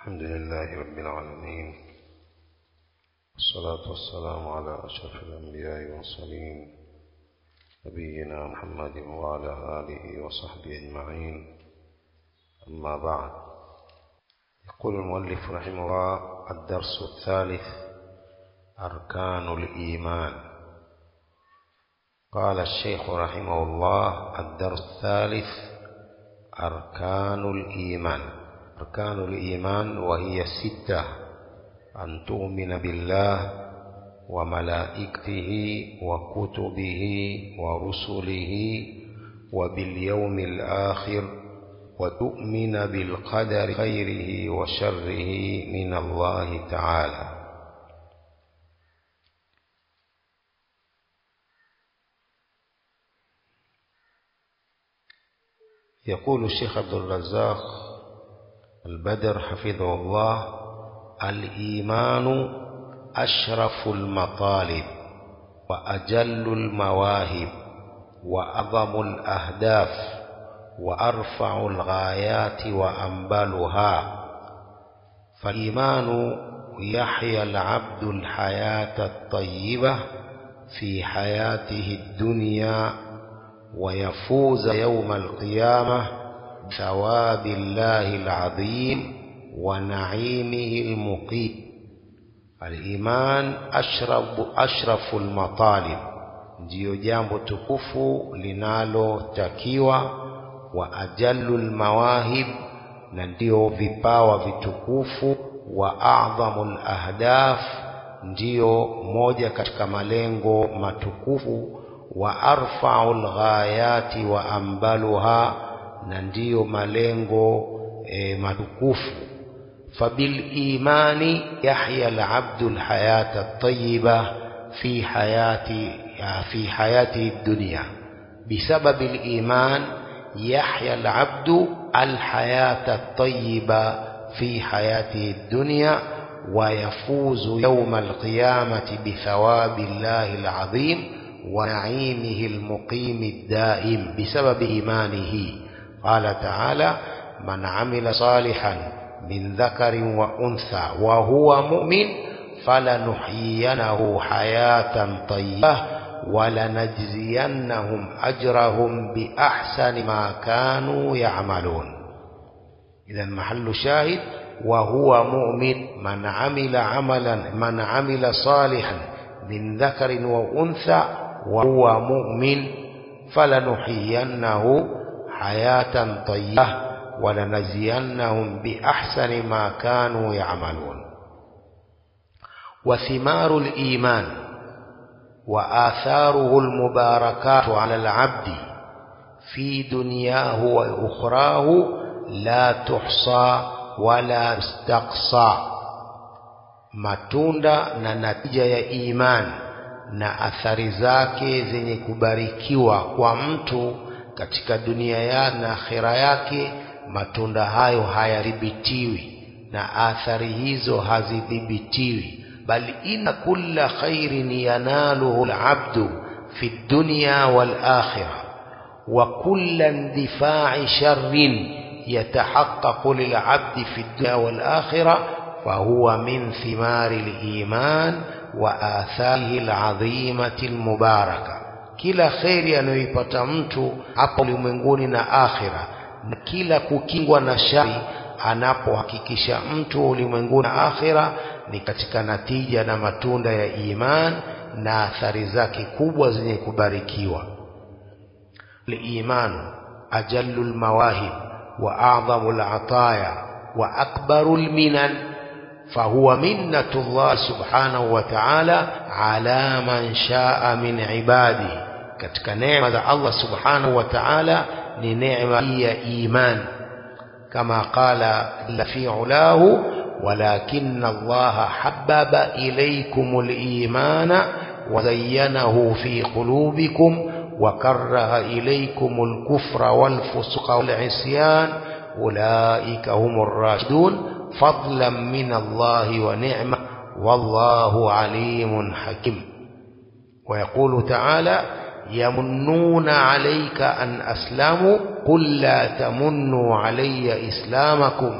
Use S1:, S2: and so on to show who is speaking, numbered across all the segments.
S1: الحمد لله رب العالمين والصلاة والسلام على أشرف الأنبياء والمرسلين نبينا محمد وعلى آله وصحبه أجمعين أما بعد يقول المؤلف رحمه الله الدرس الثالث أركان الإيمان قال الشيخ رحمه الله الدرس الثالث أركان الإيمان أركان الإيمان وهي ستة أن تؤمن بالله وملائكته وكتبه ورسله وباليوم الآخر وتؤمن بالقدر خيره وشره من الله تعالى يقول الشيخ عبد الرزاق البدر حفظه الله الإيمان أشرف المطالب وأجل المواهب وأعظم الأهداف وأرفع الغايات وأنبلها فالإيمان يحيا العبد الحياة الطيبة في حياته الدنيا ويفوز يوم القيامة بثواب الله العظيم ونعيمه المقيم الإيمان أشرف, أشرف المطالب ndiyo jambo tukufu linalotakiwa wa ajallu lmawahib na ndiyo vipawa vitukufu wa adhamu lahdaf ndiyo moja katika malengo matukufu wa arfau lghayati wa ambaluha na ndiyo malengo e, matukufu فبالإيمان يحيا العبد الحياة الطيبة في حياة في حياته الدنيا بسبب الإيمان يحيا العبد الحياة الطيبة في حياته الدنيا ويفوز يوم القيامة بثواب الله العظيم ونعيمه المقيم الدائم بسبب إيمانه قال تعالى من عمل صالحا من ذكر وأنثى وهو مؤمن فلنحيينه حياة طيبة ولنجزينهم أجرهم بأحسن ما كانوا يعملون إذا محل شاهد وهو مؤمن من عمل عملا من عمل صالحا من ذكر وأنثى وهو مؤمن فلنحيينه حياة طيبة ولنجزينهم بأحسن ما كانوا يعملون وثمار الإيمان وآثاره المباركات على العبد في دنياه وأخراه لا تحصى ولا تستقصى matunda na natija ya imani na athari zake zenye kubarikiwa kwa mtu katika dunia ya na akhira yake matunda hayo hayadhibitiwi na athari hizo hazidhibitiwi bali inna kulla khairin yanaluhu alabdu fi dunya wal akhirah wa kulla indifa'i sharrin yatahaqqaqu lilabdi fi dunya wal akhirah فهو من ثمار الإيمان وآثاره العظيمة المباركة kila kheri anayoipata mtu hapa ulimwenguni na akhira na kila kukingwa na shari anapohakikisha mtu ulimwenguni na akhira ni katika natija na matunda ya iman na athari zake kubwa zenye kubarikiwa liimanu ajallu lmawahib wa adhamu lataya wa akbaru lminan فهو منة الله سبحانه وتعالى على من شاء من عباده katika neema za Allah subhanahu wa ta'ala ni neema ya iman kama qala la fi ulahu walakin Allah habbaba ilaykum al-iman wa zayyanahu fi qulubikum wa karaha ilaykum al-kufra wal-fusqa wal-isyan ulaika humur rashidun فضلا من الله ونعمة والله عليم حكيم ويقول تعالى يمنون عليك أن أسلموا قل لا تمنوا علي إسلامكم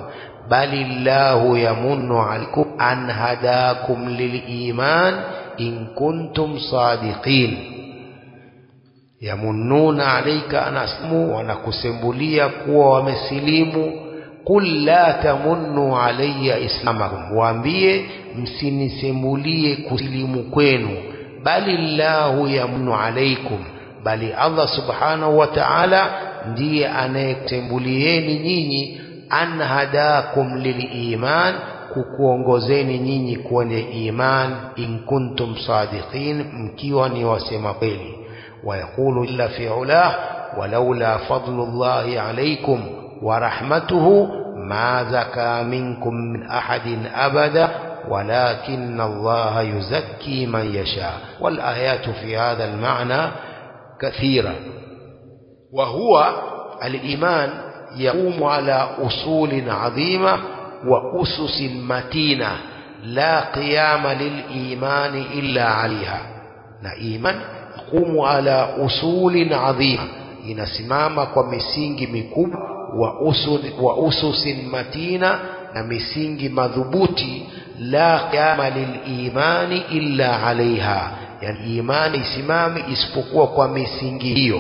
S1: bali llahu yamunnu alaikum an hadakum liliman in kuntum sadiqin yamunnuna alaika an aslimu wanakusembulia kuwa wamesilimu qul la tamunnu alayya islamakum waambie msinisembulie kusilimu kwenu bali llahu yamunnu alaikum bali Allah subhanahu wa ta'ala ndiye anayekutembulieni nyinyi an hadakum liliman kukuongozeni nyinyi kwenye iman in kuntum sadiqin mkiwa ni wasema kweli ويقول إلا في علاه ولولا فضل الله عليكم ورحمته ما زكى منكم من أحد أبدا ولكن الله يزكي من يشاء والآيات في هذا المعنى كثيرة وهو الإيمان يقوم على أصول عظيمة وأسس متينة لا قيام للإيمان إلا عليها إيمان yaqumu ala usulin adhima inasimama kwa misingi mikubwa wa, usul, wa ususin matina na misingi madhubuti la qiyama lilimani illa alaiha yani imani isimami isipokuwa kwa misingi hiyo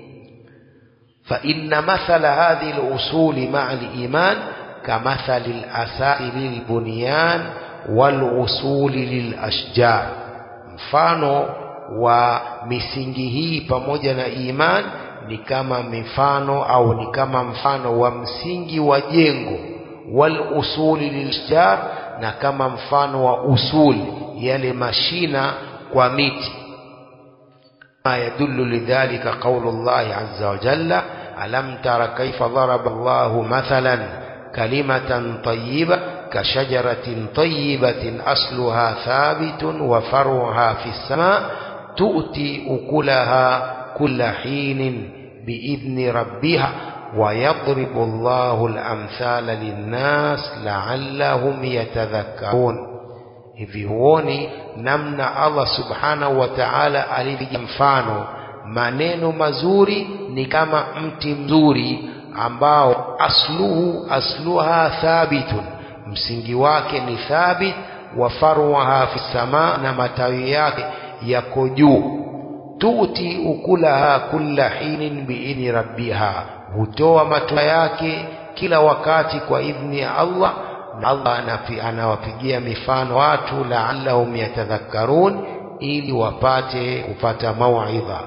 S1: فإن مثل هذه الأصول مع الإيمان كمثل الأساس للبنيان والأصول للأشجار mfano wa misingi hii pamoja na iman ni kama mifano au ni kama mfano wa msingi wa jengo wal usuli lilshjar na kama mfano wa usuli yale mashina kwa miti ما يدل لذلك قول الله عز وجل ألم تر كيف ضرب الله مثلا كلمة طيبة كشجرة طيبة أصلها ثابت وفرعها في السماء تؤتي أكلها كل حين بإذن ربها ويضرب الله الأمثال للناس لعلهم يتذكرون hivi huoni namna Allah subhanahu wa ta'ala alivyopiga mfano maneno mazuri ni kama mti mzuri ambao asluhu asluha thabitun msingi wake ni thabit wa farwaha fi sama na matawi yake yako juu tuti ukulaha kulla hinin biidhni rabbiha hutoa matunda yake kila wakati kwa idhni ya Allah Allah anawapigia mifano watu laallahum yatadhakkarun ili wapate kupata mauidha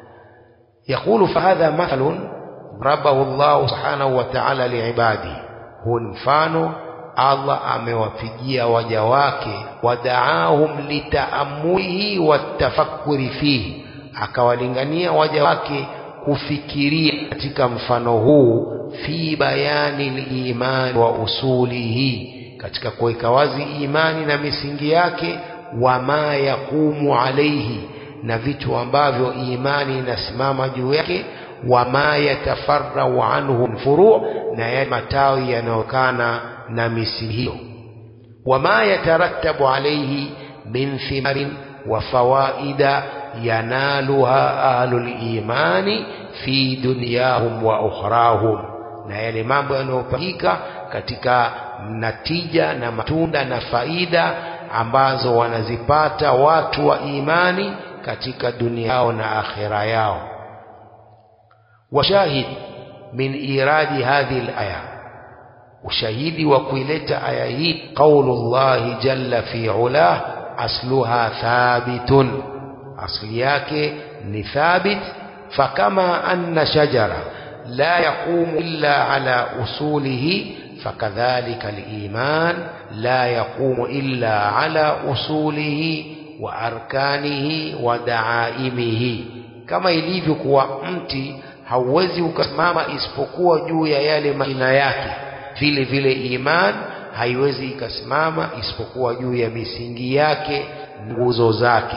S1: يقول فهذا مثل ضربه الله سبحانه وتعالى لعباده هو mfano Allah amewapigia waja wake wadaahum litaamulihi watafakkuri fihi akawalingania waja wake kufikiria katika mfano huu fi bayani liman wa usulihi katika kuweka wazi imani na misingi yake wama yaqumu alaihi na vitu ambavyo imani inasimama juu yake wama yatafarau anhu lfuru na yale matawi yanayokana na misingi hiyo wama yatarattabu alaihi min thimarin wa fawaida yanaluha ahlul imani fi dunyahum wa ukhrahum na yale mambo yanayopangika katika natija na matunda na faida ambazo wanazipata watu wa imani katika dunia yao na akhira yao washahid min iradi hadhihi alaya ushahidi wa kuileta aya hii qaulullahi jalla fi ulah asluha thabitun asli yake ni thabit fakama anna shajara la yaqumu illa ala usulihi fakadhalika aliman la yaqumu illa ala usulihi wa arkanihi wa daaimihi kama ilivyo kuwa mti hauwezi ukasimama isipokuwa juu ya yale majina yake vile vile iman haiwezi ikasimama isipokuwa juu ya misingi yake nguzo zake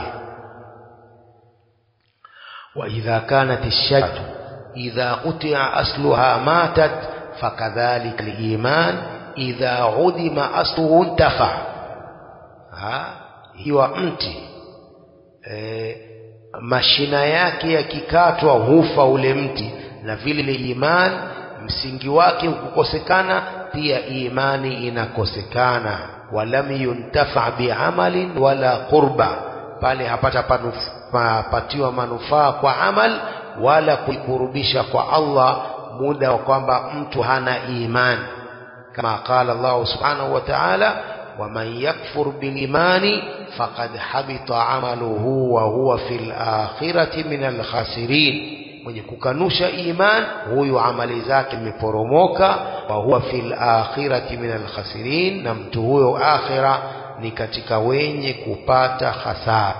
S1: وإذا كانت الشجرة إذا قطع أصلها ماتت فكذلك الإيمان إذا عدم أصله انتفع ها hiwa mti e, mashina yake yakikatwa hufa ule mti na vile iman msingi wake ukukosekana pia imani inakosekana walam yuntafa biamalin wala qurba pale hapata patiwa manufaa kwa amal wala kuikurubisha kwa Allah muda wa kwamba mtu hana imani kama qala Allah subhanahu wa ta'ala waman yakfur bilimani faqad habita amaluhu wa huwa fil akhirati min alkhasirin mwenye kukanusha iman huyu amali zake imeporomoka wa huwa fil akhirati min alkhasirin na mtu huyo akhira ni katika wenye kupata hasara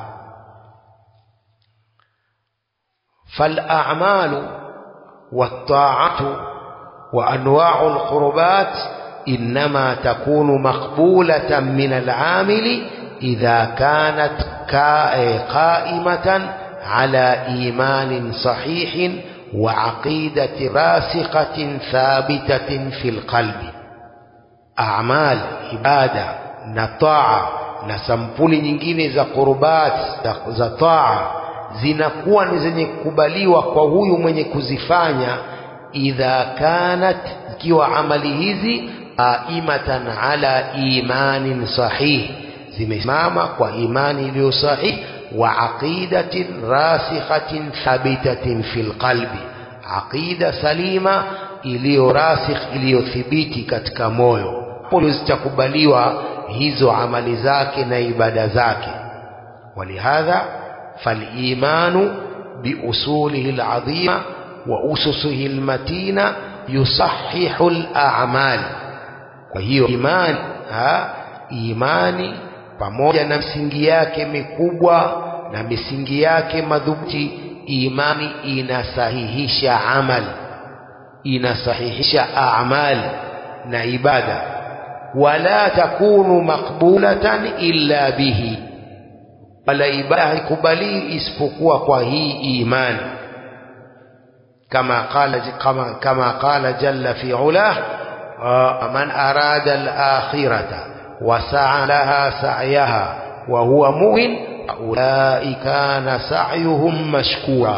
S1: فالأعمال والطاعة وأنواع القربات إنما تكون مقبولة من العامل إذا كانت قائمة على إيمان صحيح وعقيدة راسخة ثابتة في القلب أعمال عبادة نطاعة نسمبولي nyingine za qurbat za taa zinakuwa ni zenye kukubaliwa kwa huyu mwenye kuzifanya idha kanat ikiwa amali hizi qaimatan ala imanin sahih zimesimama kwa imani iliyo sahih wa aqidatin rasikhatin thabitatin fil qalbi aqida salima iliyo rasikh iliyothibiti katika moyo hapo zitakubaliwa hizo amali zake na ibada zake walihadha فالإيمان بأصوله العظيمة وأسسه المتينة يصحح الأعمال وهي إيمان ها إيماني pamoja na misingi yake mikubwa na misingi yake madhubuti imani inasahihisha amal inasahihisha amal na ibada wala takunu maqbulatan illa bihi wala ibada haikubali isipokuwa kwa hii imani kama qala kama kama qala jalla fi ulah man arada al-akhirata wa sa'a laha sa'yaha wa huwa mu'min ulaika kana sa'yuhum mashkura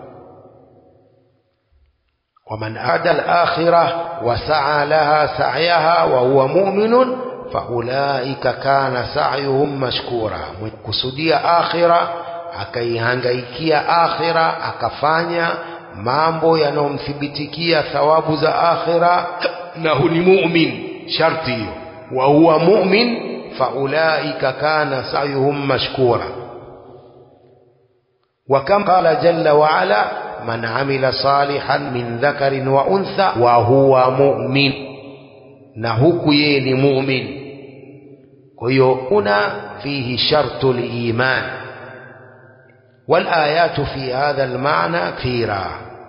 S1: ومن أراد الآخرة وسعى لها سعيها وهو مؤمن faulaika kana sa'yuhum mashkura kusudia akhira akaihangaikia akhira akafanya mambo yanayomthibitikia thawabu za akhira na hu ni mu'min sharti hiyo wa huwa mu'min faulaika kana sa'yuhum mashkura وكم قال جل وعلا من عمل صالحا من ذكر وأنثى وهو مؤمن نهك يني مؤمن هنا فيه شرط الإيمان والآيات في هذا المعنى كثيرة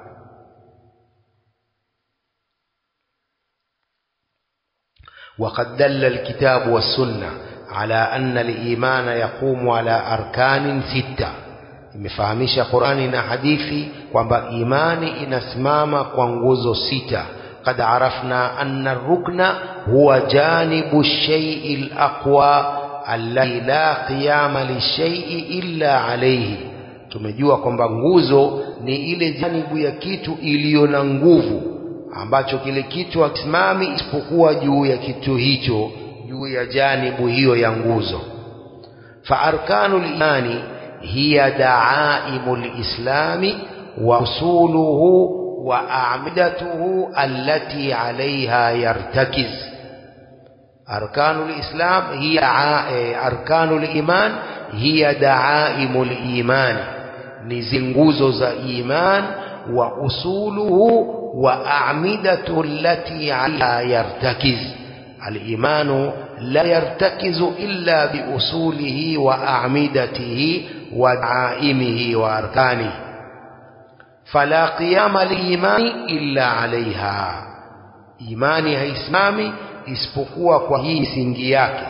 S1: وقد دل الكتاب والسنة على أن الإيمان يقوم على أركان ستة imefahamisha Qur'ani na hadithi kwamba imani inasimama kwa nguzo sita قد عرفنا أن الركن هو جانب الشيء الأقوى الذي لا قيام للشيء إلا عليه tumejua kwamba nguzo ni ile janibu ya kitu iliyo na nguvu ambacho kile kitu hakisimami isipokuwa juu ya kitu hicho juu ya janibu hiyo ya nguzo fa arkanul imani hiya daaimul islami wa usuluhu وأعمدته التي عليها يرتكز أركان الإسلام هي أركان الإيمان هي دعائم الإيمان نزنغوزو ذا إيمان وأصوله وأعمدة التي عليها يرتكز الإيمان لا يرتكز إلا بأصوله وأعمدته ودعائمه وأركانه فلا قيام الإيمان إلا عليها imani haisimami isipokuwa kwa hii misingi yake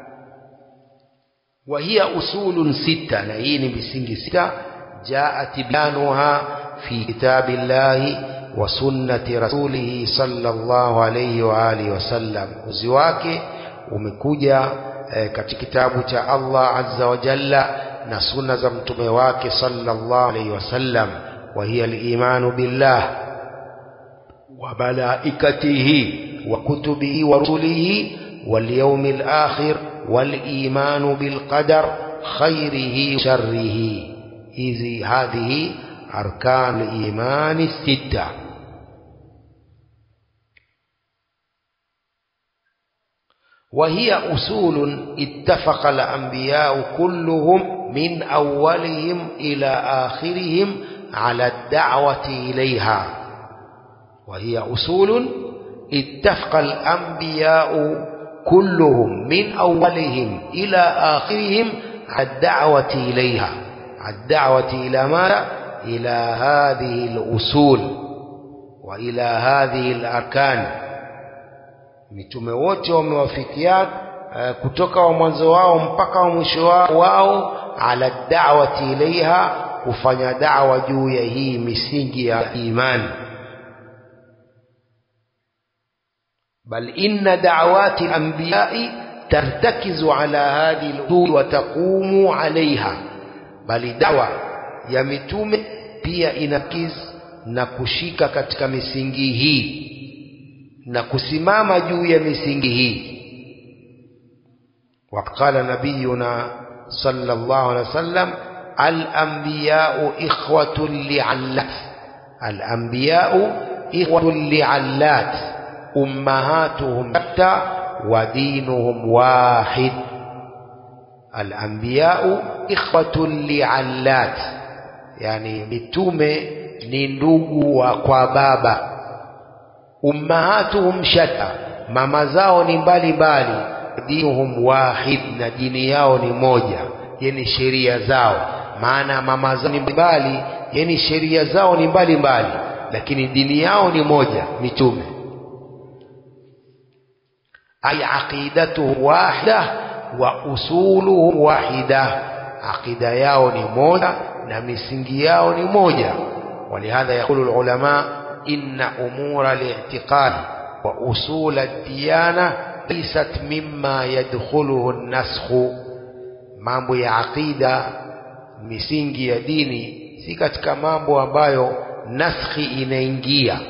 S1: wa hiya usulun sita na hii ni misingi sita jaat tibyanuha fi kitabillahi wa sunnati rasulihi sallallahu alayhi wa alihi wasallam uzi wake umekuja eh, katika kitabu cha Allah azza wa jalla na sunna za mtume wake sallallahu alayhi wasallam وهي الإيمان بالله وملائكته وكتبه ورسله واليوم الآخر والإيمان بالقدر خيره وشره هذه أركان الإيمان الستة وهي أصول اتفق الأنبياء كلهم من أولهم إلى آخرهم على الدعوة إليها وهي أصول اتفق الأنبياء كلهم من أولهم إلى آخرهم على الدعوة إليها الدعوة إلى ماذا؟ إلى هذه الأصول وإلى هذه الأركان mitume wote wamewafikiana uh, kutoka wa mwanzo wao mpaka wa mwisho wao ala da'wati ilaiha kufanya da'wa juu ya hii misingi ya imani bal inna da'awati anbiya'i tartakizu ala hadhihi al-usul wa taqumu alaiha bali dawa ya mitume pia inakiz na kushika katika misingi hii na kusimama juu ya misingi hii وقال نبينا صلى الله عليه وسلم الأنبياء إخوة لعلات الأنبياء إخوة لعلات أمهاتهم شتى ودينهم واحد الأنبياء إخوة لعلات يعني متومة نندوغ وقوابابا ummahatuhum shatta mama zao ni mbali mbali dinuhum wahid na dini yao ni moja yani sheria zao maana mama zao ni mbali yani sheria zao ni mbali mbali lakini dini yao ni moja mitume ay aqidatuhum wahida wa usuluhum wahida aqida yao ni moja na misingi yao ni moja ولهذا يقول العلماء إن أمور الاعتقاد وأصول الديانة ليست مما يدخله النسخ mambo ya aqida misingi ya dini si katika mambo ambayo naskhi inaingia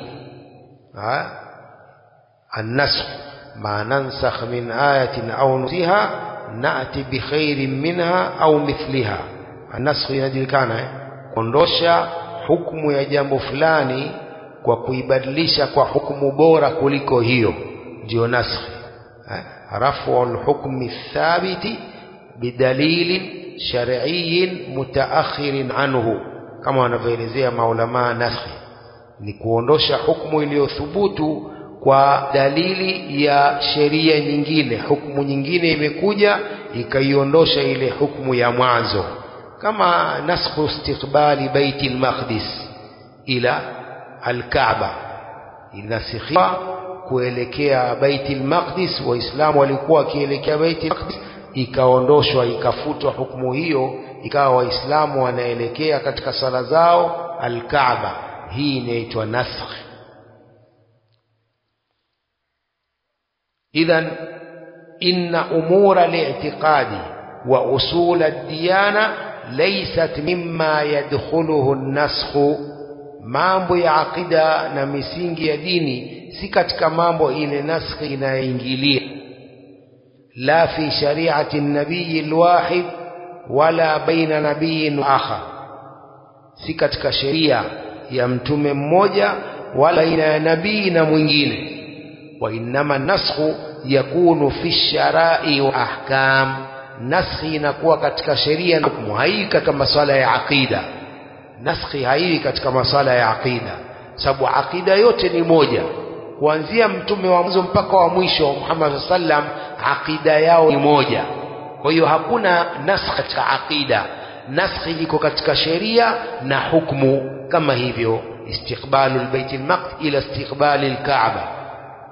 S1: النسخ ما ننسخ من آية أو نسيها نأتي بخير منها أو مثلها النسخ inajulikana eh? kuondosha hukumu ya jambo fulani kwa kuibadilisha kwa hukumu bora kuliko hiyo ndio naskhi rafu alhukmi thabiti bidalilin shar'iyyin mutaakhirin anhu kama wanavyoelezea maulama naskhi ni kuondosha hukumu iliyothubutu kwa dalili ya sheria nyingine hukumu nyingine imekuja ikaiondosha ile hukumu ya mwanzo kama naskhu istiqbali baiti al-maqdis ila al-Kaaba inasikhiwa kuelekea Baiti al-Maqdis waislamu walikuwa wakielekea Baiti al-Maqdis ikaondoshwa ikafutwa hukumu hiyo ikawa waislamu wanaelekea katika sala zao al-Kaaba hii inaitwa nasakh idhan inna umura al-i'tiqadi wa usul ad-diyana laysat mimma yadkhuluhu an-nasakh mambo ya akida na misingi ya dini si katika mambo ile naskhi inayoingilia la fi shari'ati nabii alwahid wala baina nabiyin akhar si katika sheria ya mtume mmoja wala baina ya nabii na mwingine wa innama naskhu yakunu fi sharai wa ahkam naskhi inakuwa katika sheria na hukumu hai katika masuala ya aqida naskhi haiwi katika masala ya aqida sababu aqida yote ni moja kuanzia mtume wa mwanzo mpaka wa mwisho Muhammad sallam aqida yao ni moja kwa hiyo hakuna naskh katika aqida naskhi iko katika sheria na hukumu kama hivyo istiqbalu albayt almaqd ila istiqbali alkaaba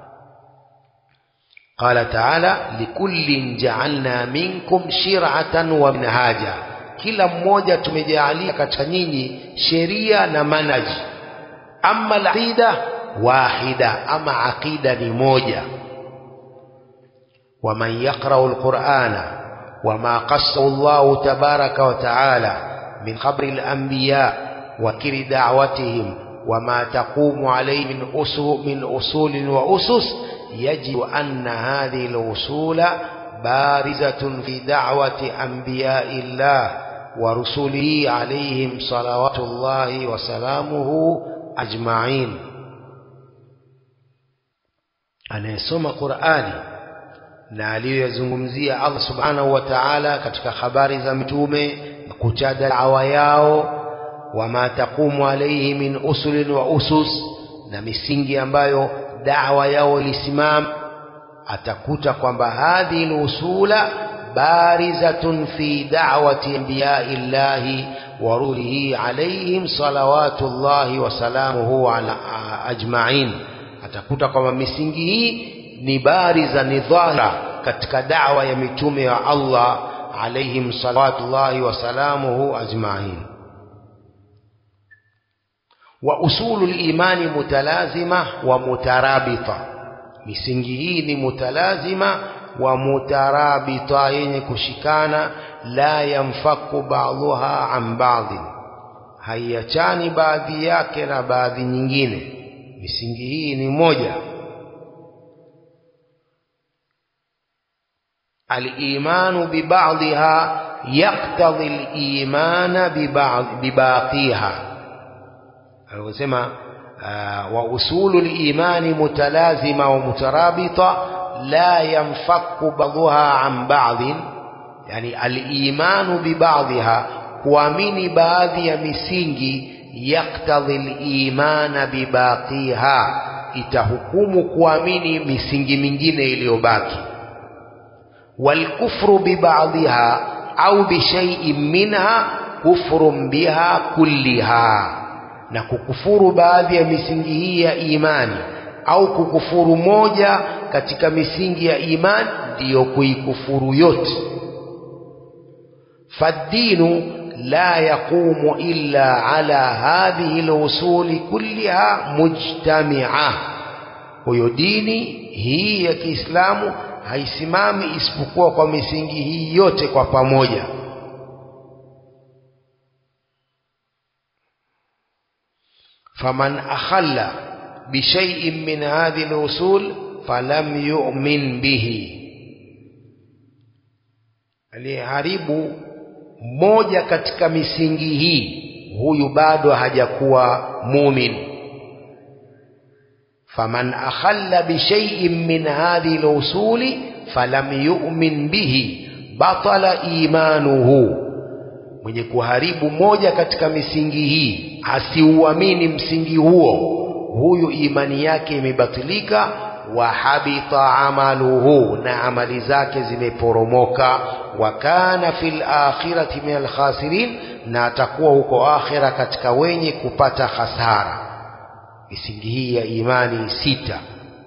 S1: قال تعالى لكل جعلنا منكم شرعة ومنهاجا kila mmoja tumejaalia katika nyinyi sheria na manhaji ama aqida wahida ama aqida ni moja waman yaqra'u alqur'ana wama qassahu Allah tabaraka wa ta'ala min qabri al-anbiya wa kiri da'watihim وما تقوم عليه من أصول, من أصول وأسس يجب أن هذه الأصول بارزة في دعوة أنبياء الله ورسله عليهم صلوات الله وسلامه أجمعين anayesoma Qur'ani na aliyoyazungumzia Allah subhanahu wa ta'ala katika habari za mitume kuchada dawa yao wama taqumu alayhi min usulin wa usus na misingi ambayo dawa yao ilisimama atakuta kwamba hadhi usula barizatun fi da'wati anbiya'i llahi wa rulihi alayhim salawatullahi wa salamuhu ala ajma'in atakuta kwamba misingi hii ni bariza ni dhahira katika da'wa ya mitume wa Allah alayhim salawatullahi wa salamuhu ajma'in wa usulul imani mutalazima wa mutarabita misingi hii ni mutalazima wa mutarabita yenye kushikana la yamfaku ba'dhuha an ba'dhi haiachani baadhi yake na baadhi nyingine misingi hii ni moja الإيمان ببعضها يقتضي الإيمان ببعض بباقيها alivyosema wa usulu limani mutalazima wa mutarabita la yanfaku ba'dhuha an ba'dhin yani alimanu bibadhiha kuamini baadhi ya misingi yaktadhi limana bibaqiha itahukumu kuamini misingi mingine iliyobaki walkufru bibadhiha au bishaiin minha kufrun biha kulliha na kukufuru baadhi ya misingi hii ya imani au kukufuru moja katika misingi ya imani ndiyo kuikufuru yote faddinu la yaqumu illa ala hadhihi lusuli kulliha mujtamia huyo dini hii ya kiislamu haisimami isipokuwa kwa misingi hii yote kwa pamoja فمن أخل بشيء من هذه الأصول فلم يؤمن به aliyeharibu moja katika misingi hii huyu bado hajakuwa mumin faman akhalla bishaiin min hadhihi lusuli falam yu'min bihi batala imanuhu mwenye kuharibu moja katika misingi hii asiuamini msingi huo huyu imani yake imebatilika wa habita amaluhu na amali zake zimeporomoka wa kana fil akhirati min alkhasirin na atakuwa huko akhira katika wenye kupata hasara misingi hii ya imani sita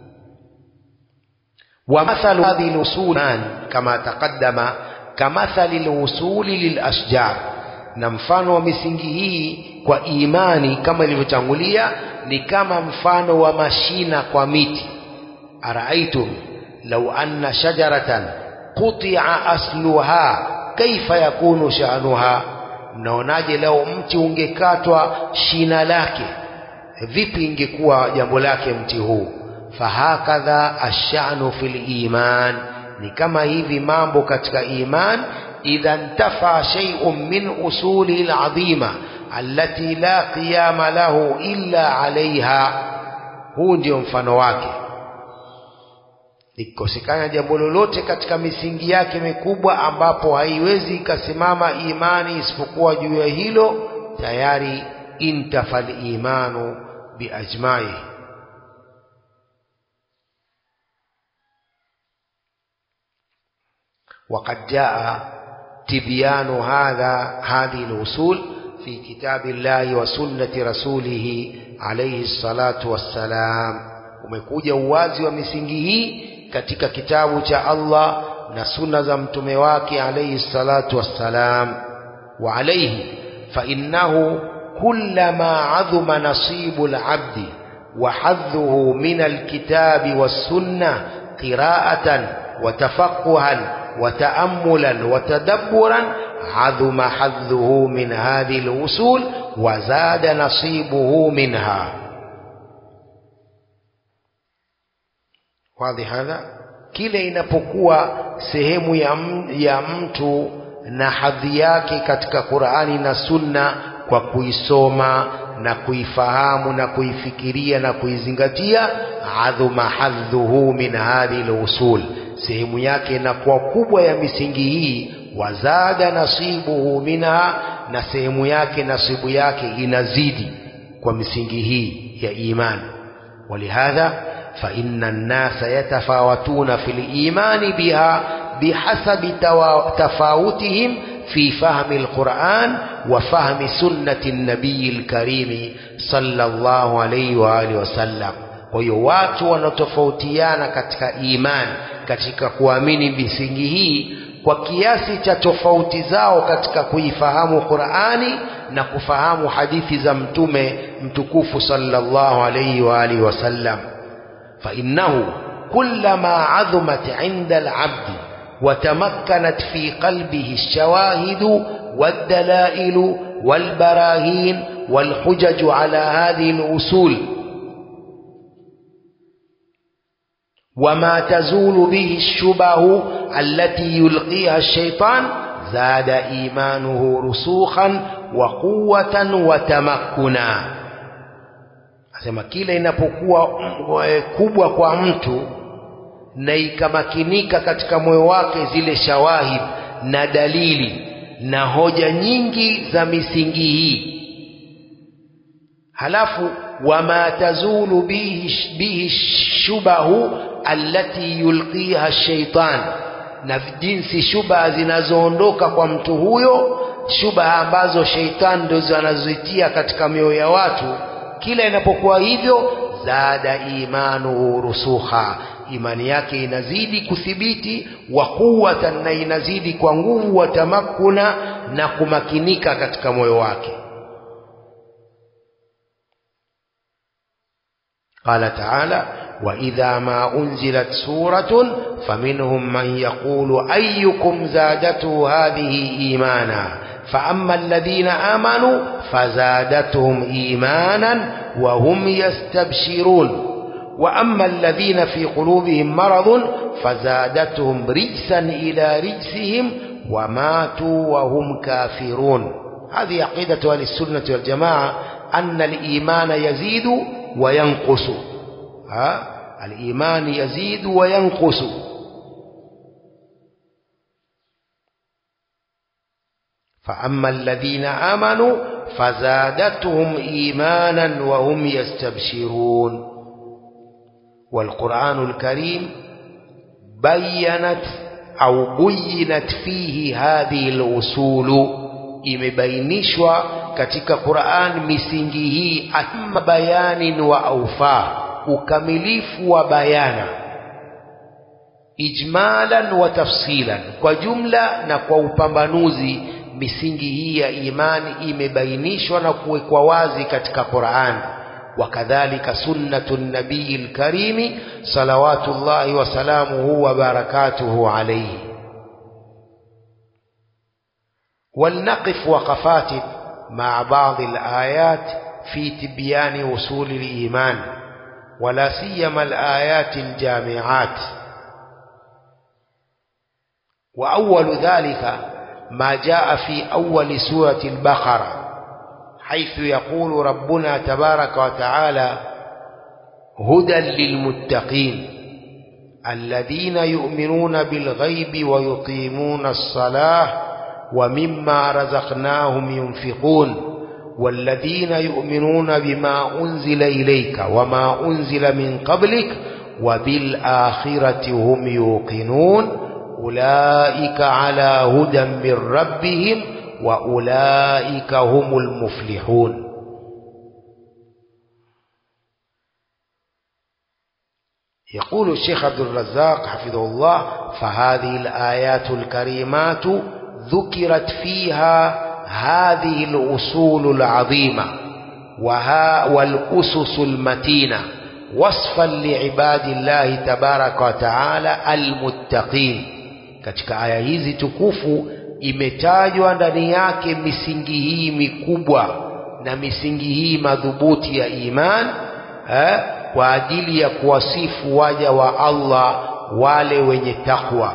S1: wa mathalu hadhihi lusul kama taqaddama kamathali lwusuli lilashjar na mfano wa misingi hii kwa imani kama ilivyotangulia ni kama mfano wa mashina kwa miti araaitum lau anna shajaratan qutia asluha kaifa yakunu sha'nuha mnaonaje lau mti ungekatwa shina lake vipi ingekuwa jambo lake mti huu fahakadha ashanu fil iman ni kama hivi mambo katika iman idha ntafa shay'un min usulihi alazima allati la qiyama lahu illa alaiha huu ndio mfano wake likikosekana jambo lolote katika misingi yake mikubwa ambapo haiwezi ikasimama imani isipokuwa juu ya hilo tayari intafa limanu biajmaihi وقد جاء تبيان هذا هذه الأصول في كتاب الله وسنة رسوله عليه الصلاة والسلام umekuja uwazi wa misingi hii katika kitabu cha Allah na sunna za mtume wake alayhi salatu wassalam wa alayhi fa innahu kullama adhuma nasibu al-abdi wa hadhuhu min al-kitabi was-sunnah qira'atan wa tafaqquhan وتأملا وتدبرا عظم حظه من هذه الأصول وزاد نصيبه منها واضح هذا kile inapokuwa sehemu ya, ya mtu na hadhi yake katika Qur'ani na Sunna kwa kuisoma na kuifahamu na kuifikiria na kuizingatia adhuma hadhuhu min hadhihi al-usul sehemu yake inakuwa kubwa ya misingi hii wazada nasibuhu minha na sehemu yake nasibu yake inazidi kwa misingi hii ya imani walihadha فإن الناس يتفاوتون في الإيمان بها بحسب تفاوتهم في فهم القرآن وفهم سنة النبي الكريم صلى الله عليه وآله وسلم kwa hiyo watu wanatofautiana katika imani katika kuamini misingi hii kwa kiasi cha tofauti zao katika kuifahamu Qur'ani na kufahamu hadithi za mtume mtukufu sallallahu alayhi wa alihi wasallam فإنه كلما عظمت عند العبد وتمكنت في قلبه الشواهد والدلائل والبراهين والحجج على هذه الأصول وما تزول به الشبه التي يلقيها الشيطان زاد إيمانه رسوخا وقوة وتمكنا asema kila inapokuwa kubwa kwa mtu na ikamakinika katika moyo wake zile shawahid na dalili na hoja nyingi za misingi hii halafu wama tazulu bihi, bihi shubahu allati yulqiha shaitan na jinsi shubha zinazoondoka kwa mtu huyo shubha ambazo sheitan ndizo anazozitia katika mioyo ya watu kila inapokuwa hivyo zada imanuhu rusukha imani yake inazidi kuthibiti wa quwwatan na inazidi kwa nguvu wa tamakkuna na kumakinika katika moyo wake قال تعالى وإذا ما أنزلت سورة فمنهم من يقول أيكم زادته هذه إيمانا فأما الذين آمنوا فزادتهم إيمانا وهم يستبشرون وأما الذين في قلوبهم مرض فزادتهم رجسا إلى رجسهم وماتوا وهم كافرون هذه عقيدة أهل السنة والجماعة أن الإيمان يزيد وينقص ها؟ الإيمان يزيد وينقص فأما الذين آمنوا فزادتهم إيمانا وهم يستبشرون والقرآن الكريم بينت أو بينت فيه هذه الأصول imebainishwa katika Qur'an misingi hii amma bayanin wa aufa ukamilifu wa bayana ijmalan wa tafsilan kwa jumla na kwa upambanuzi misingi hii ya imani imebainishwa na kuwekwa wazi katika Qur'an wakadhalika sunnatu nabii lkarimi salawatullahi wasalamuhu wa barakatuhu alayhi ولنقف وقفات مع بعض الآيات في تبيان أصول الإيمان ولا سيما الآيات الجامعات وأول ذلك ما جاء في أول سورة البقرة حيث يقول ربنا تبارك وتعالى هدى للمتقين الذين يؤمنون بالغيب ويقيمون الصلاة ومما رزقناهم ينفقون والذين يؤمنون بما أنزل إليك وما أنزل من قبلك وبالآخرة هم يوقنون أولئك على هدى من ربهم وأولئك هم المفلحون يقول الشيخ عبد الرزاق حفظه الله فهذه الآيات الكريمات ذكرت فيها هذه الأصول العظيمة وها والأسس المتينة وصفا لعباد الله تبارك وتعالى المتقين katika aya hizi tukufu imetajwa ndani yake misingi hii mikubwa na misingi hii madhubuti ya iman eh, kwa ajili ya kuwasifu waja wa Allah wale wenye takwa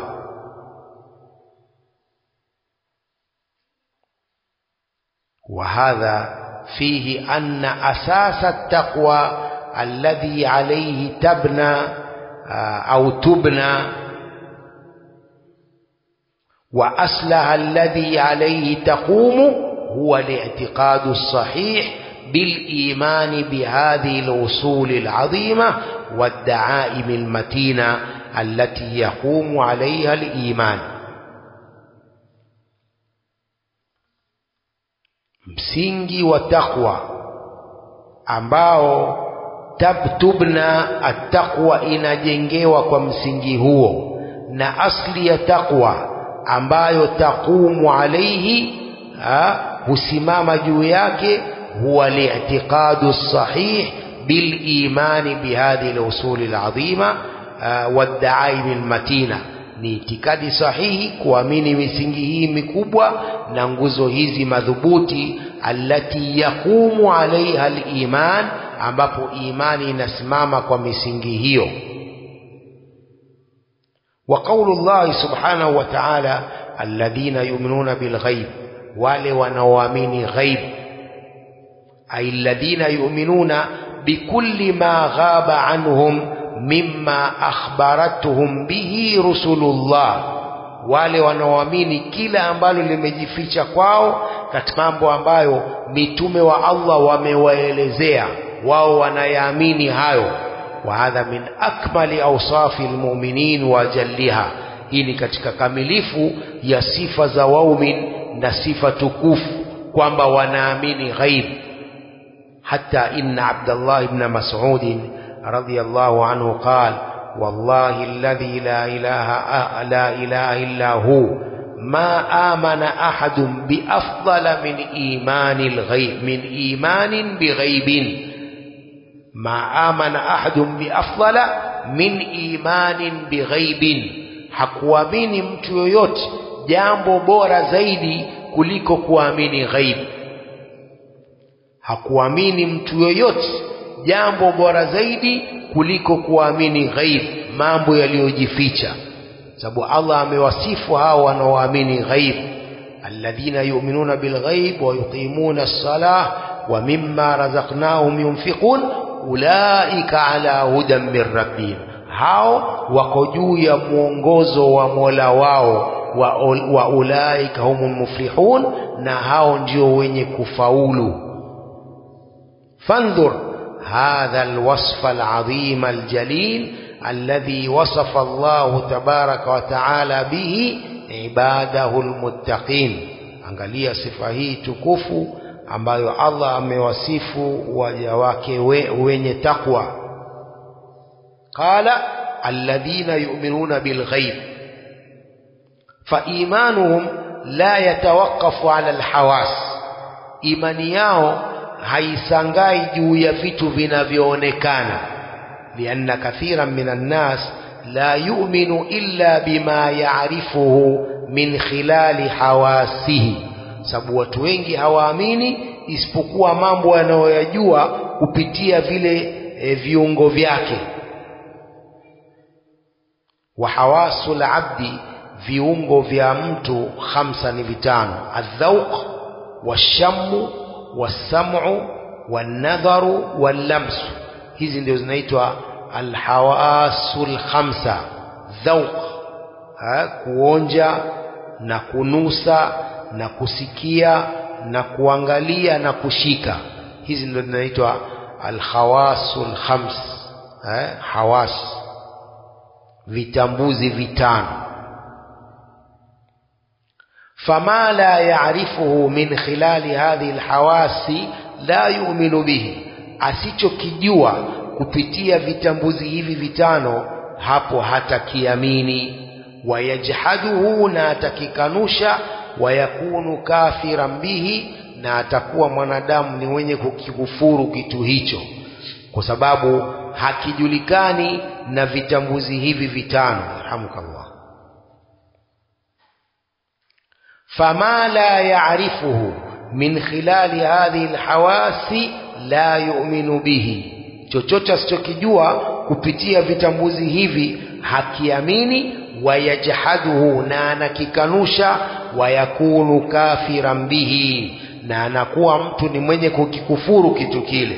S1: وهذا فيه أن أساس التقوى الذي عليه تبنى أو تبنى وأصلها الذي عليه تقوم هو الاعتقاد الصحيح بالإيمان بهذه الأصول العظيمة والدعائم المتينة التي يقوم عليها الإيمان msingi wa takwa ambao tabtubna attaqwa inajengewa kwa msingi huo na asli ya takwa ambayo taqumu alaihi husimama juu yake huwa li'tiqadu sahih bilimani bihadhihi al-usuli al-azima wad-da'aim al-matina ni itikadi sahihi kuamini misingi hii mikubwa na nguzo hizi madhubuti allati yaqumu alaiha al-iman ambapo imani inasimama kwa misingi hiyo wa qaulu llahi subhanahu wa ta'ala alladhina yu'minuna bil ghaib wale wanaoamini ghaib ay alladhina yu'minuna bikulli ma ghaba anhum mimma akhbaratuhum bihi rusulullah wale wanaoamini kila ambalo limejificha kwao katika mambo ambayo mitume wa Allah wamewaelezea wao wanayaamini hayo wa hadha min akmali awsafi almu'minin wa jalliha hii ni katika kamilifu ya sifa za waumin na sifa tukufu kwamba wanaamini ghaib hata inna Abdullah ibn Mas'ud radiyallahu anhu qala والله الذي لا إله لا إله إلا هو ما آمن أحد بأفضل من إيمان الغيب من إيمان بغيب ما آمن أحد بأفضل من إيمان بغيب hakuamini mtu yoyote jambo bora zaidi kuliko kuamini ghaib hakuamini mtu yoyote jambo bora zaidi kuliko kuamini ghaib mambo yaliyojificha sababu Allah amewasifu hao wanaoamini ghaib alladhina yu'minuna bilghaib wa yuqimuna as-salah wa mimma razaqnahum yunfiqun ulaika ala hudan min rabbihim hao wako juu ya mwongozo wa Mola wao wa, wa ulaika humul muflihun na hao ndio wenye kufaulu fandhur هذا الوصف العظيم الجليل الذي وصف الله تبارك وتعالى به عباده المتقين angalia sifa hii tukufu ambayo Allah amewasifu waja wake we, wenye takwa qala alladhina yu'minuna bilghaib فإيمانهم لا يتوقف على الحواس imani yao haisangai juu ya vitu vinavyoonekana lianna kathiran minan nas la yu'minu illa bima ya'rifuhu min khilali hawasihi sababu watu wengi hawaamini isipokuwa mambo yanayoyajua kupitia vile e, viungo vyake wa hawasul abdi viungo vya mtu khamsa ni vitano adhauq washammu wasam'u wanadharu wallamsu hizi ndio zinaitwa alhawasul khamsa dhauq kuonja na kunusa na kusikia na kuangalia na kushika hizi ndio zinaitwa alhawasul khams eh, hawas vitambuzi vitano فما لا يعرفه من خلال هذه الحواس لا يؤمن به asichokijua kupitia vitambuzi hivi vitano hapo hatakiamini wayajhaduhu na atakikanusha wayakunu kafiran bihi na atakuwa mwanadamu ni mwenye kukikufuru kitu hicho kwa sababu hakijulikani na vitambuzi hivi vitano alhamdulillah fama la ya'rifuhu min khilali hadhihi alhawasi la yu'minu bihi chochote asichokijua kupitia vitambuzi hivi hakiamini wayajhaduhu na anakikanusha wayakunu kafiran bihi na anakuwa mtu ni mwenye kukikufuru kitu kile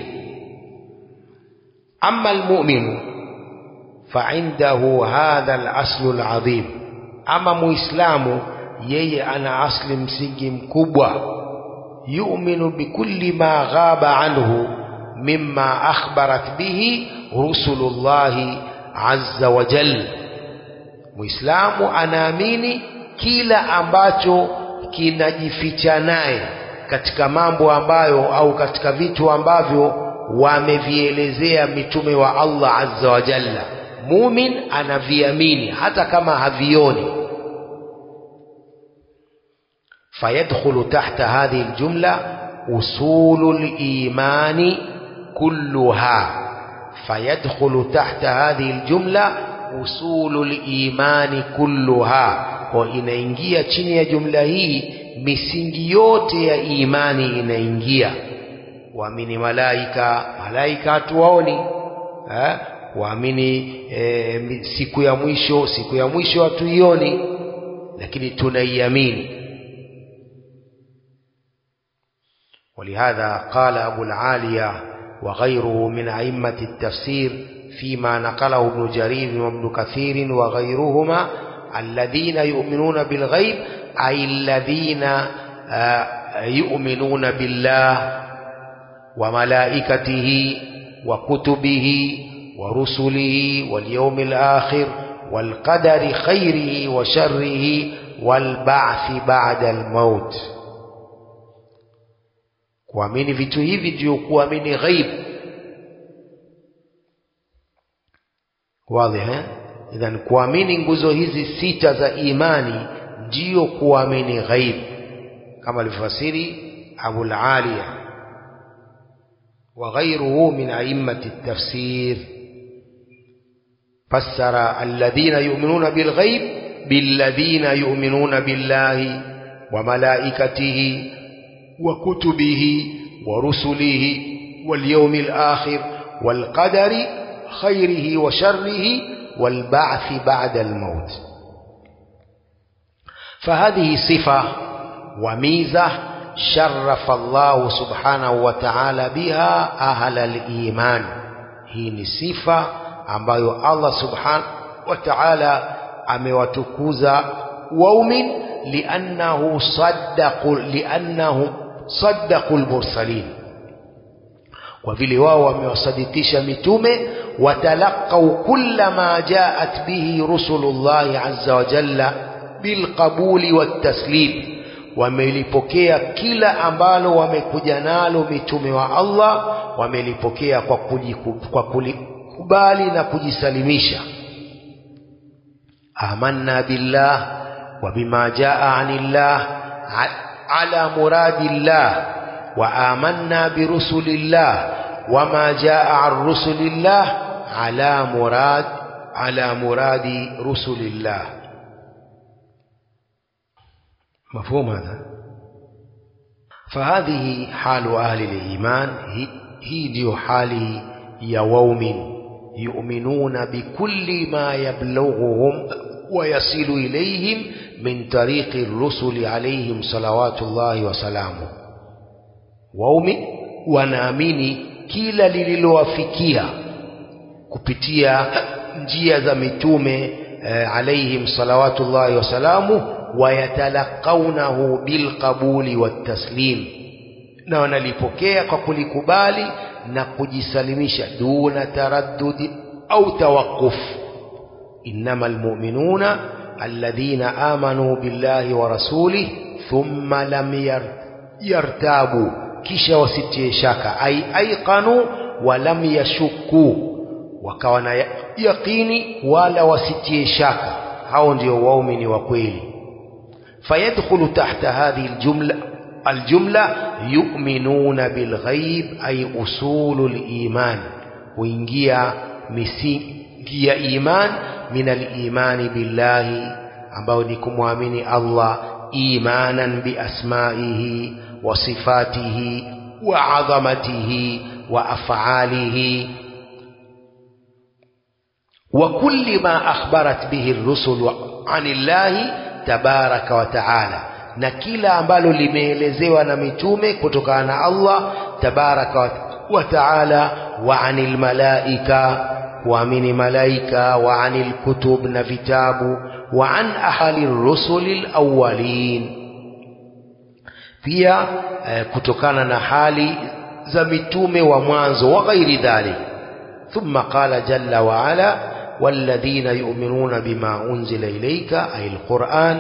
S1: ama almu'minu فعنده هذا الأصل العظيم أما مسلم yeye ana asli msingi mkubwa yu'minu bikulli ma ghaba anhu mimma akhbarat bihi rusulullahi azza wa jalla muislamu anaamini kila ambacho kinajificha naye katika mambo ambayo au katika vitu ambavyo wamevielezea mitume wa Allah azza wa jalla mumin anaviamini hata kama havioni فيدخل تحت هذه الجملة أصول الإيمان كلها فيدخل تحت هذه الجملة أصول الإيمان كلها وإناingia chini ya jumla hii misingi yote ya imani inaingia kuamini malaika malaika hatuwaoni eh? kuamini eh, siku ya mwisho siku ya mwisho hatuioni lakini tunaiamini ولهذا قال أبو العالية وغيره من أئمة التفسير فيما نقله ابن جرير وابن كثير وغيرهما الذين يؤمنون بالغيب أي الذين يؤمنون بالله وملائكته وكتبه ورسله واليوم الآخر والقدر خيره وشره والبعث بعد الموت kuamini vitu hivi ndio kuamini ghaib wazi eh idhan kuamini nguzo hizi sita za imani ndiyo kuamini ghaib kama alivyofasiri Abu al-Aliya wa ghayruhu min a'immati at-tafsir fassara alladhina yu'minuna bil ghaib billadhina yu'minuna billahi wa malaikatihi وكتبه ورسله واليوم الآخر والقدر خيره وشره والبعث بعد الموت فهذه صفة وميزة شرف الله سبحانه وتعالى بها أهل الإيمان هي صفة ambayo Allah subhanahu wa ta'ala amewatukuza waumin liannahu saddaqu liannahum saddaqul mursalin kwa vile wao wamewasadikisha mitume watalaqau kulla ma jaat bihi rusulullahi azza wa jalla bilqabuli wattaslim wamelipokea kila ambalo wamekuja nalo mitume wa Allah wamelipokea kwa, kujiku, kwa kulikubali na kujisalimisha amanna billah wa bima jaa anillah على مراد الله وآمنا برسل الله وما جاء عن رسل الله على مراد على مراد رسل الله مفهوم هذا فهذه حال أهل الإيمان هي ديو حال يوم يؤمنون بكل ما يبلغهم ويصل إليهم من طريق الرسل عليهم صلوات الله وسلامه waumin wanaamini kila lililowafikia kupitia njia za mitume eh, alaihim salawatullahi wasalamu wayatalaqaunahu bilqabuli wattaslim na wanalipokea kwa kulikubali na kujisalimisha duna taraddudi au tawaquf innama almu'minuna الذين آمنوا بالله ورسوله ثم لم يرتابوا kisha wasitie shaka ai aiqanu walam yashukku wakawa na yaqini wala wasitie shaka hao ndio waumini wa kweli fayadkhulu tahta hadhihi aljumla aljumla yu'minuna bilghaib ay usulul iman huingia misingi ya iman min alimani billahi ambao ni kumwamini Allah إيمانا بأسمائه وصفاته وعظمته وأفعاله وكل ما أخبرت به الرسل عن الله تبارك وتعالى na kila ambalo limeelezewa na mitume kutokana na Allah tabaraka wa taala wa anil malaika kuamini malaika wa anil kutub na vitabu wa an ahali rusuli alawwalin pia eh, kutokana na hali za mitume wa mwanzo wa ghairi dhalik thumma qala jalla wa ala والذين يؤمنون بما أنزل إليك أي القرآن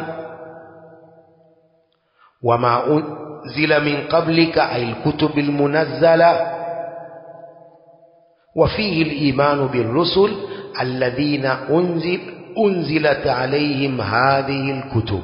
S1: وما أنزل من قبلك أي الكتب المنزلة وفيه الإيمان بالرسل الذين أنزل أنزلت عليهم هذه الكتب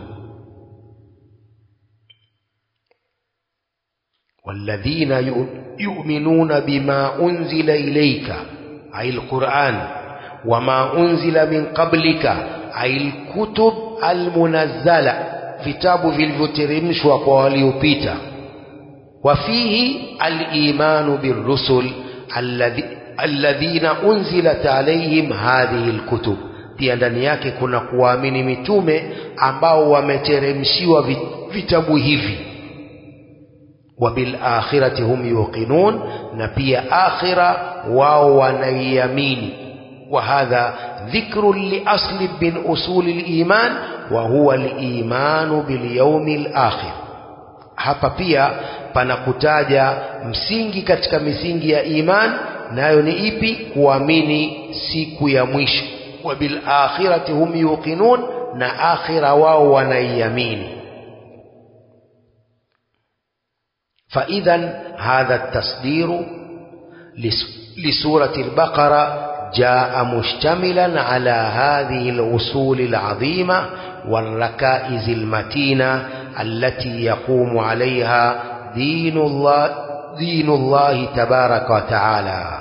S1: والذين يؤمنون بما أنزل إليك أي القرآن وما أنزل من قبلك أي الكتب المنزلة vitabu vilivyoteremshwa kwa waliopita wafihi al-imanu birrusul alladhi alladhina unzilat alaihim hadhihi alkutub pia ndani yake kuna kuwaamini mitume ambao wameteremshiwa vitabu hivi wa bil akhirati hum yuqinun na pia akhira wao wanaiamini وهذا ذكر لأصل من أصول الإيمان وهو الإيمان باليوم الآخر hapa pia panakutaja msingi katika misingi ya iman nayo ni ipi kuamini siku ya mwisho wa bil akhirati hum yuqinun na akhira wao wanaiamini fa idhan hadha at-tasdiru لسورة البقرة جاء مشتملا على هذه الأصول العظيمة والركائز المتينة التي يقوم عليها دين الله دين الله تبارك وتعالى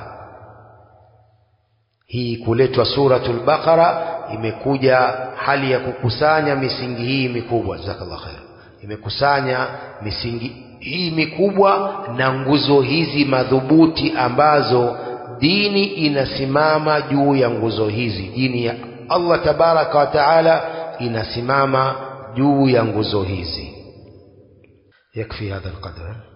S1: hii kuletwa suratul baqara imekuja hali ya kukusanya misingi hii mikubwa jazakallah khair imekusanya misingi hii mikubwa na nguzo hizi madhubuti ambazo dini inasimama juu ya nguzo hizi dini ya Allah tabaraka wa taala inasimama juu ya nguzo hizi yakfi hadha alqadr